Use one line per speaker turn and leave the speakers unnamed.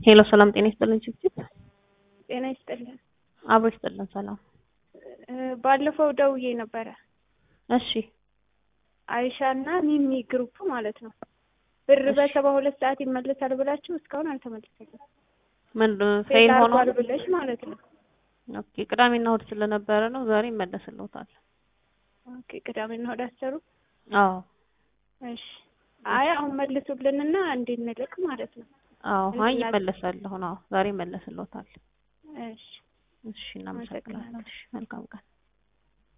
ሄሎ ሰላም ጤና ይስጥልን ችብችብ
ጤና ይስጥልን።
አብሮ ይስጥልን ሰላም
ባለፈው ደውዬ ነበረ።
እሺ
አይሻ እና ሚሚ ግሩፕ ማለት ነው። ብር
እሺ።
በሰባ ሁለት ሰዓት ይመለሳል ብላችሁ እስካሁን አልተመለሰልም።
ምን ፌል
ፌል
ሆኖ
አርጓል ብለሽ ማለት ነው።
ኦኬ ቅዳሜና እሑድ ስለነበረ ነው ዛሬ ይመለስልዎታል
ኦኬ ቅዳሜና እሑድ አሰሩ።
አዎ
እሺ አይ አሁን መልሱልንና እንድንልክ ማለት ነው።
አዎ አይ
እንላለን።
ይመለሳል አሁን አዎ ዛሬ ይመለስልዎታል
እሺ
እሺ እናመሰግናለን እሺ መልካም ቀን